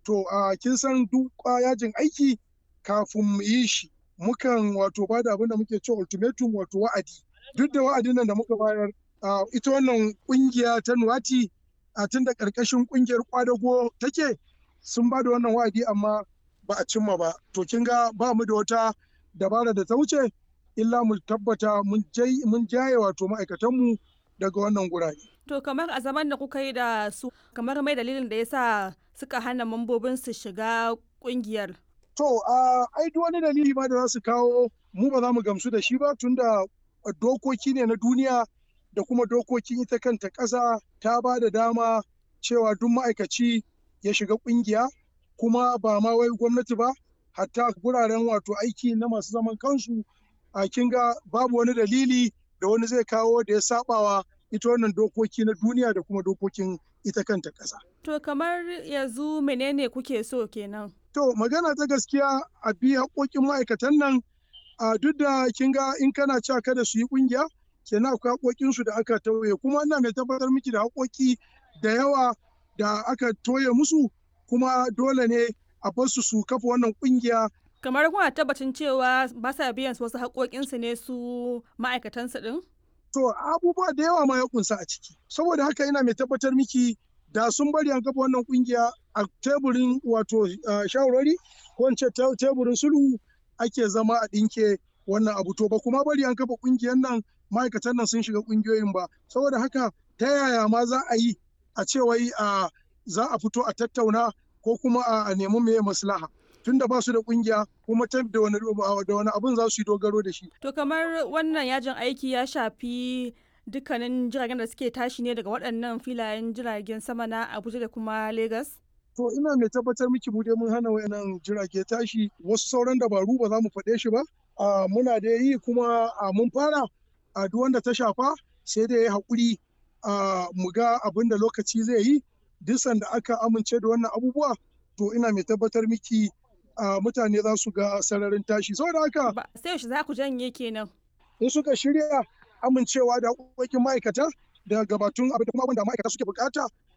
to a kin san duk yajin aiki kafin mu yi shi mukan wato ba da abin da muke cewa ultimatum wato wa'adi duk da wa'adin nan da muka bayar ita wannan kungiya ta nuwati a tun da karkashin kungiyar kwadago take sun ba da wannan wa'adi amma ba a cimma ba to kin ga ba mu da wata dabara da ta wuce illa mu tabbata mun jaye wato ma'aikatanmu daga wannan gurare. To kamar a zaman da kuka yi da su kamar mai dalilin da ya sa suka hana mambobin su shiga kungiyar. To ai duk wani dalili ma da za su kawo mu ba za mu gamsu da shi ba tunda dokoki ne na duniya da kuma dokokin ita kanta ƙasa ta ba da dama cewa duk ma'aikaci ya shiga kungiya kuma ba ma wai gwamnati ba hatta guraren wato aiki na masu zaman kansu a kinga babu wani dalili da wani zai kawo da ya sabawa ita wannan dokoki na duniya da kuma dokokin ita kanta ƙasa. To kamar yanzu menene kuke so kenan? To magana ta gaskiya a bi haƙoƙin ma'aikatan nan a duk da kinga in kana cewa kada su yi ƙungiya kenan akwai haƙoƙinsu da aka tauye kuma ina mai tabbatar miki da haƙoƙi da yawa da aka toye musu kuma dole ne a bar su su kafa wannan ƙungiya kamar kuna tabbacin cewa ba sa biyan su wasu haƙoƙinsu ne su ma'aikatansu ɗin? To abubuwa da yawa ma ya kunsa a ciki. Saboda haka ina mai tabbatar miki da sun bari an kafa wannan kungiya a teburin wato shawarwari ko in ce teburin sulhu ake zama a ɗinke wannan abu to ba kuma bari an kafa kungiyar nan ma'aikatan nan sun shiga kungiyoyin ba. Saboda haka ta yaya ma za a yi a ce wai za a fito a tattauna ko kuma a nemi mai maslaha. tunda ba su da kungiya kuma ta da wani da wani abun za su yi dogaro da shi. To kamar wannan yajin aiki ya shafi dukkanin jiragen da suke tashi ne daga waɗannan filayen jiragen sama na Abuja da kuma Lagos? To ina mai tabbatar miki mu dai mun hana wayannan jirage tashi wasu sauran dabaru ba za mu faɗe shi ba. muna da yi kuma mun fara a duk wanda ta shafa sai dai ya haƙuri mu ga abin da lokaci zai yi duk sanda aka amince da wannan abubuwa to ina mai tabbatar miki Uh, mutane za su ga sararin tashi saboda haka sai yaushe za ku janye kenan in suka shirya amincewa da haƙoƙin ma'aikata da gabatun abin da kuma abin da ma'aikata suke bukata